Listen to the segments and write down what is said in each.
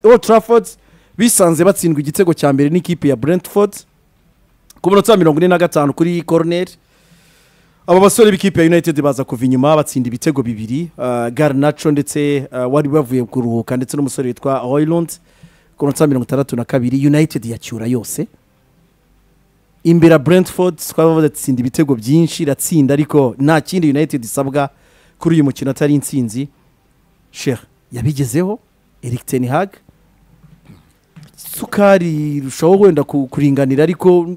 Old Trafford bisanze batsindwa igitego cya mbere n'ikipe ya Brentford ku minota mirongo ine na gatanu kuri koroneri aba basore b'ikipe ya united baza kuva inyuma batsinda ibitego bibiri garinaco ndetse wari bavuye kuruhuka ndetse n'umusore witwa hoyirundi ku minota mirongo itandatu na kabiri united yacyura yose imbere ya brentford twaba badatsinda ibitego byinshi iratsinda ariko nta kindi united isabwa kuri uyu mukino atari insinzi shera yabigezeho eric ten hag isukari irushaho wenda kuringanira ariko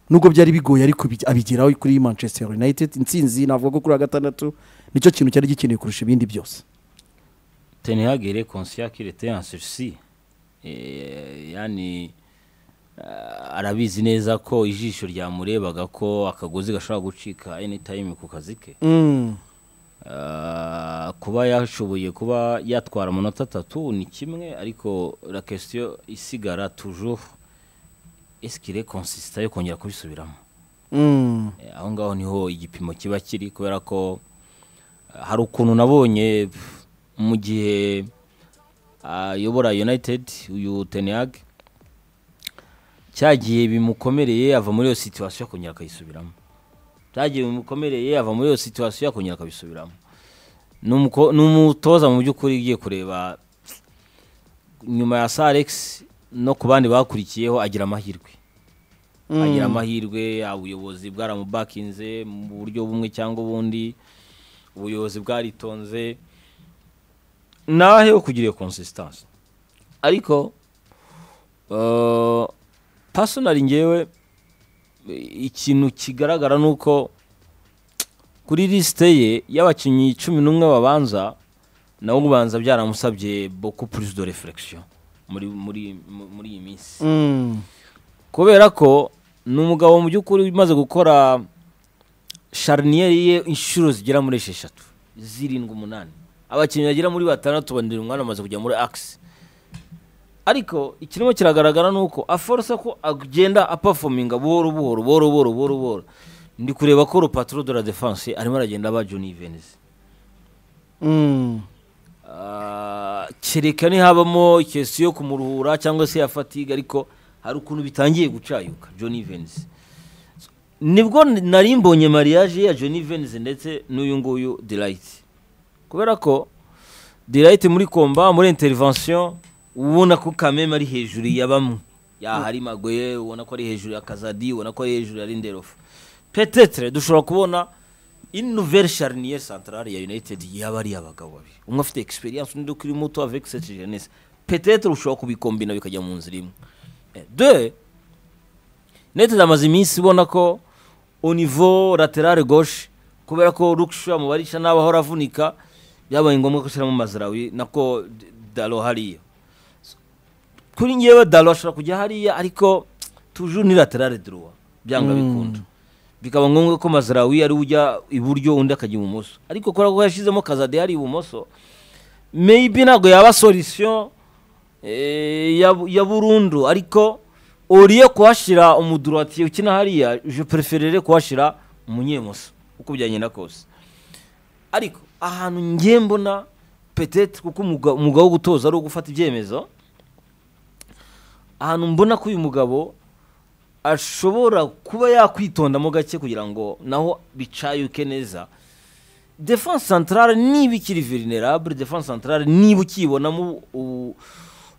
nubwo byari bigoye ariko abigeraho kuri manchester united insinzi navuga ko kuri wa gatandatu nicyo kintu cyari gikeneye kurusha ibindi byose tenihagere konsiya kirete ansusi yani arabizi neza ko ijisho ryamurebaga ko akagozi gashobora gucika anytime ku kazi ke kuba yashoboye kuba yatwara amanota atatu ni kimwe ariko la question isigara tujuru esikire konsisita yo kongera kubisubiramo aho ngaho niho igipimo kiba kiri kubera ko hari ukuntu nabonye mu gihe ayobora united uyu teniyage cyagiye bimukomereye ava muri iyo situwasiyo akongera akayisubiramo cyagiye bimukomereye ava muri iyo situwasiyo akongera akabisubiramo ni umutoza mu by'ukuri ugiye kureba nyuma ya saregisi no ku bandi bakurikiyeho agira amahirwe agira amahirwe ubuyobozi bwaramubakinze mu buryo bumwe cyangwa ubundi ubuyobozi bwaritonze nahe wo kugira iyo konsisitansi ariko pasonari ngewe ikintu kigaragara ni uko kuri lisite ye y'abakinnyi cumi n'umwe babanza nawe ubanza byaramusabye boku purizi do referegisiyo muri muri muri iyi minsi kubera ko ni umugabo mu by'ukuri umaze gukora shariniyeri ye inshuro zigera muri esheshatu zirindwi umunani abakinnyi bagera muri batandatu bandura umwana amaze kujya muri akisi ariko ikirimo kiragaragara ni uko aforosa ko agenda apafominga buhoro buhoro buhoro buhoro buhoro buhoro ndi kureba ko urupapuro de la defanse arimo aragenda aba joni venise kereka ntihabamo ikesi yo kumuruhura cyangwa se ya fatigue ariko hari ukuntu bitangiye gucayuka john venise nibwo nari mbonye mariage ya john venise ndetse n'uyu nguyu dirayiti kubera ko dirayiti muri komba muri interivansiyo ubona ko kameme ari hejuru ya bamwe yahari magoye ubona ko ari hejuru ya kazadi ubona ko ari hejuru ya rinderofu petetere dushobora kubona inuveri shariniye santarare ya united yaba ari abagabo babiri umwe afite egisperiyanse undi ukiri muto aveke seti jenese petetere ushobora kubikombina bikajya mu nzira imwe de united amaze iminsi ibona ko univo laterale gauche kubera ko rukisha mubarisha n'abo ahora avunika byabaye ngombwa ko ashyiramo mazarawi nako daro hariya kuri ngewe daro ashobora kujya hariya ariko tujuru ni laterale duruwa byanga bikunda bikaba ngombwa ko mazarawi ari ujya iburyo undi akajya ibumoso ariko kubera ko yashyizemo kazade yari ibumoso meyibi ntabwo yaba solisiyo ya burundu ariko uriye kuhashyira umudurati ukina hariya je pereferere kuhashyira umunyemoso uko byagenda kose ariko ahantu ngiye mbona petete kuko umugabo wo gutoza ari uwo gufata ibyemezo ahantu mbona ko uyu mugabo ashobora kuba yakwitondamo gake kugira ngo naho bicayuke neza defanse santarare niba ikiri verinerabure defanse santarare niba ukibonamo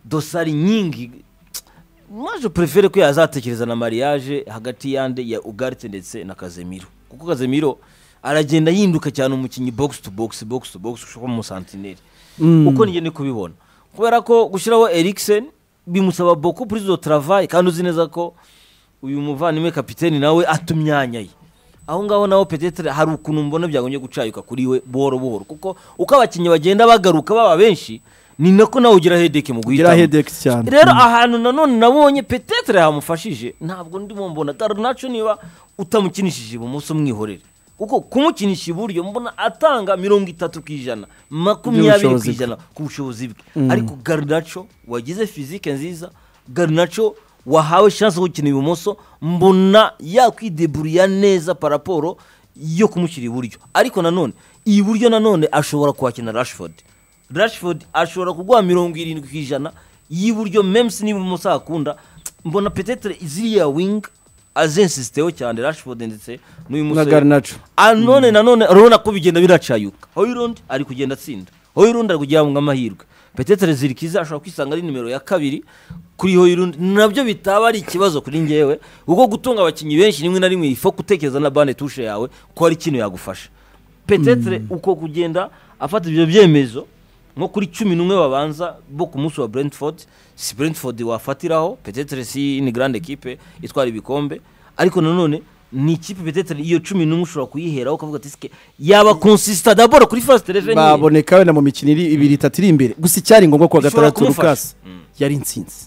dosari nyingi maje perefere ko yazatekereza na mariage hagati yande ya ugarite ndetse na kazemiro kuko kazemiro aragenda yinduka cyane umukinnyi bogisi tu bogisi bogisi tu bogisi ushobora umusantineri uko nige ni kubibona kubera ko gushyiraho erikiseni bimusaba boko purizi do taravayi kandi uzi neza ko uyu muvandimwe kapitene nawe atumyanya ye aho ngaho nawe petetere hari ukuntu mbona byagombye gucayuka kuri we buhoro buhoro kuko uko abakinnyi bagenda bagaruka baba benshi ni nako nawe ugira hedeke mu guhitamo cyane rero ahantu nanone nabonye petetere hamufashije ntabwo ndimo mbona garunacu niba utamukinishije ibumoso mwihorere kuko kumukinisha iburyo mbona atanga mirongo itatu ku ijana makumyabiri ku By'ubushobozi bwe. ijana ku bushobozi bwe ariko garunaco wagize fizike nziza garunaco wahawe shansi yo gukina ibumoso mbona yakwideburira neza paraporo yo kumushyira iburyo ariko nanone iburyo nanone ashobora kuhakina rashford rashford ashobora kuguha mirongo irindwi ku ijana y'iburyo memusi niba umusa akunda mbona petetere ziriya wingi azensisiteho cyane rashifodi ndetse n'uyu na musore garinacu none nanone urabona ko bigenda biracayuka hoyirundi ari kugenda atsinda hoyirundi ari kugenda ngo amahirwe petetere zirikiza ashobora kwisanga ari nimero ya kabiri kuri hoyirundi nabyo bitaba ari ikibazo kuri ngewe ubwo gutunga abakinnyi benshi rimwe na rimwe ifo gutekereza na bande tushe yawe ko hari ikintu yagufasha petetere uko kugenda afata ibyo byemezo nko kuri cumi n'umwe babanza bo ku munsi wa brentford si brentford wafatiraho petetere si ni grande equipe itwara ibikombe ariko nanone ni ikipe petetere iyo cumi n'umwe ushobora kuyiheraho ukavuga ati sike yaba konsisita daboro kuri fasite reje niye baboneka wenda mu mikino iri- ibiri itatu iri imbere gusa icyari ngombwa kuwa Bishobora gatandatu kumufasha. lukasi Mm. yari intsinzi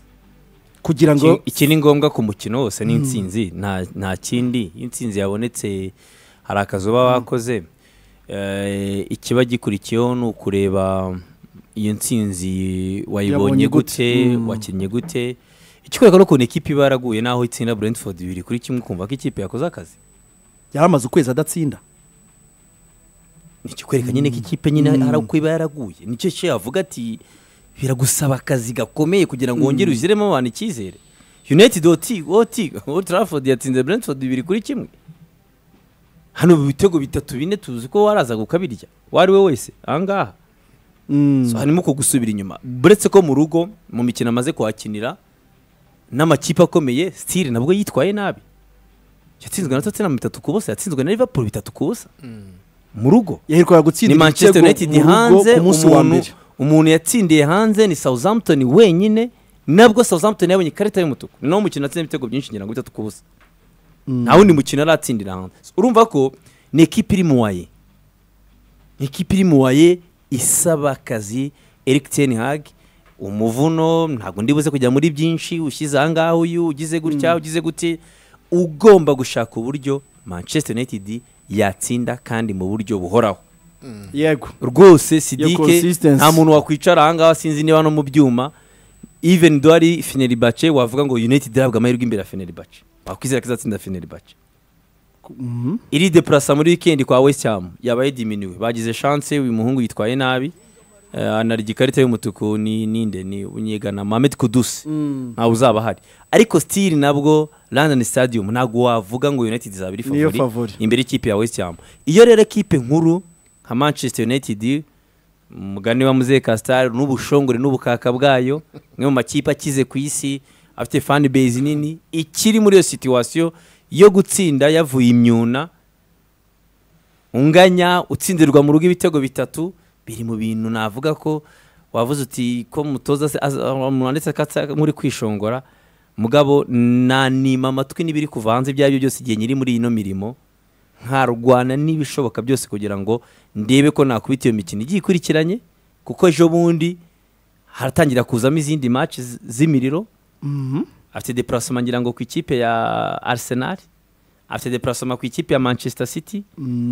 kugira ngo Iki- iki ni ngombwa ku mukino wose ni intsinzi nta nta kindi iyo intsinzi yabonetse hari akazi uba wakoze Eh, ikiba gikurikiyeho ni ukureba iyo ntsinzi Yabonye wayibonye gute gute. Mm. wakinnye gute ikikwereka n'ukuntu ikipe iba yaraguye n'aho itsinda brentford bibiri kuri kimwe ukumva ko ikipe yakoze akazi yari amaze ukwezi adatsinda ni ikikwereka nyine ko ikipe nyine hari uko iba yaraguye nicyo cyo yavuga ati biragusaba akazi gakomeye kugira ngo wongere ushyiremo abantu icyizere united oti oti old trafford yatsinze brentford bibiri kuri kimwe hano mu bitego bitatu bine tuzi ko warazaga ukabirya uwo ari we wese ahangaha Mm. so harimo ko gusubira inyuma buretse ko mu rugo mu mikino amaze kuhakinira n'amakipe akomeye sitire nabwo yitwaye nabi yatsinzwe na tottenham bitatu ku busa yatsinzwe na liverpool bitatu ku busa mu rugo yaherukaga gutsinda ni ibitego manchester united mu rugo hanze ku munsi wa umuntu mbere umuntu yatsindiye hanze ni southampton wenyine nabwo southampton yabonye ikarita y'umutuku ni nawo mukino atsinda ibitego byinshi ngira ngo bitatu ku busa nta wundi mukino aratsindira hanze urumva ko ni ekipa iri muwaye ni ekipa iri muwaye isaba akazi eric ten hag umuvuno ntabwo ndibuze kujya muri byinshi ushyize ahangaha uyu ugize gutya ugize gute ugomba gushaka uburyo manchester united yatsinda kandi mu buryo buhoraho yego rwose Iyo sidike consistency. nta muntu wakwicara ahangaha sinzi niba no mu byuma even duhari fenerbahce wavuga ngo united ihabwa amahirwe imbere ya fenerbahce wakwizera ko izatsinda fenerbahce Mhm. iri depurasa muri wikendi kwa west ham yabaye diminiwe bagize chance uyu muhungu yitwaye nabi eh, anarya ikarita y'umutuku ni ninde ni unyegana mahamed kudusi ntawe uzaba ahari ariko stili nabwo london stadium ntabwo wavuga ngo united izaba iri Niyo favori favori. imbere y'ikipe ya west ham iyo rero ekipe nkuru nka manchester united umugani wa muzehe kasitari n'ubushongore n'ubukaka bwayo imwe mu makipe akize ku isi afite fan base nini ikiri muri iyo situwasiyo yo gutsinda yavuye imyuna unganya utsindirwa mu rugo ibitego bitatu biri mu bintu navuga ko wavuze uti ko mutoza se az- ah, mwanditse katsa muri kwishongora mugabo nanima amatwi n'ibiri kuva hanze ibyo ari byo byose igihe nyiri muri ino mirimo nkarwana n'ibishoboka byose kugira ngo ndebe ko nakubita iyo mikino igiye ikurikiranye kuko ejo bundi haratangira kuzamo izindi match z- z'imiriro Mhm. afite deparasoma ngira ngo ku ikipe ya arsenal afite deparasoma ku ikipe ya manchester city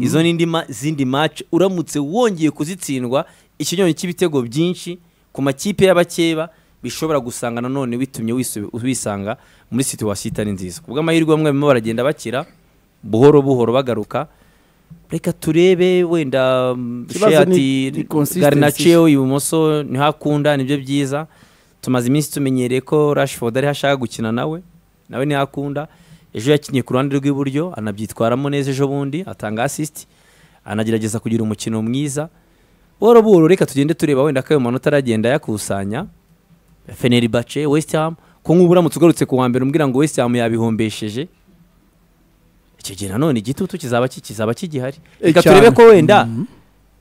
izo ni indi ma- zindi match uramutse wongeye kuzitsindwa ikinyonyi cy'ibitego byinshi ku makipe y'abakeba bishobora gusanga nanone witumye wisu- wisanga muri situwasiyo itari nziza ku bw'amahirwe bamwe barimo baragenda bakira buhoro buhoro bagaruka reka turebe wenda mm, Ikibazo Shea ni- ati ni consistency. garinacio ibumoso ntihakunda nibyo byiza tumaze iminsi tumenyereye ko rashford ariho ashaka gukina nawe nawe ntihakunda ejo yakinnye ku ruhande rw'iburyo anabyitwaramo neza ejo bundi atanga asisiti anagerageza kugira umukino mwiza buhoro buhoro reka tugende tureba wenda ko ayo manota aragenda ayakusanya fenerbahce west ham ko nk'ubu uramutse ugarutse ku wa mbere umbwira ngo west ham yabihombesheje icyo gihe nanone igitutu kizaba ki- kizaba kigihari Eh, reka cyane. turebe ko wenda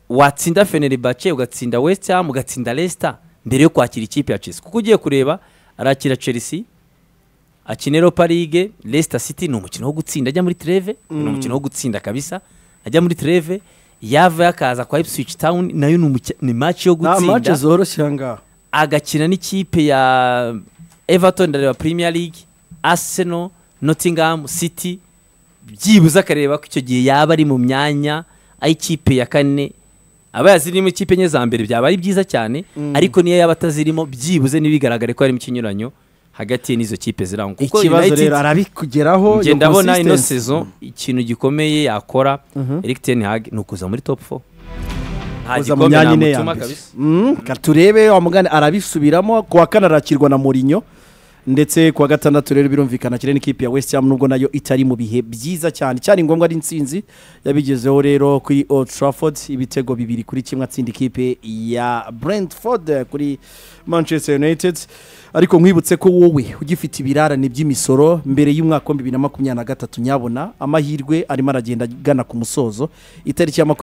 watsinda fenerbahce ugatsinda west ham ugatsinda leicester mbere yo kwakira ikipe ya chelsea kuko ugiye kureba arakira chelsea akina europa league leicester city ni umukino wo gutsinda ajya muri treve ni umukino wo gutsinda kabisa ajya muri treve yavayo akaza kwa ipswich town nayo ni umuki- ni match yo nta mace gutsinda zoroshye ahangaha agakina n'ikipe ya everton ndareba premier league arsenal nottingham city byibuze akareba ko icyo gihe yaba ari mu myanya ay'ikipe ya kane aba yazirimo ikipe enye za mbere byaba ari byiza cyane ariko niyo yaba atazirimo byibuze ntibigaragare ko harimo ikinyuranyo hagati ye n'izo kipe zirangwa kuko ikibazo United- rero arabikugeraho njye ndabona ino sezo ikintu gikomeye yakora eric ten hag ni ukuza muri top 4 nta Koza mu gikombe myanya ine ya namutuma mbere. kabisa Mm, ka turebe wa mugani arabisubiramo ku wa kane arakirwa na murinyo ndetse ku wa gatandatu rero birumvikana akiri n'ikipe ya west ham nubwo nayo itari mu bihe byiza cyane cyari ngombwa ari insinzi yabigezeho rero kuri old trafford ibitego bibiri kuri kimwe atsinda ikipe ya brentford kuri manchester united ariko nkwibutse ko wowe ugifite ibirarane by'imisoro mbere y'umwaka wa bibiri na makumyabiri na gatatu nyabona amahirwe arimo aragenda agana ku musozo itariki ya makumyabiri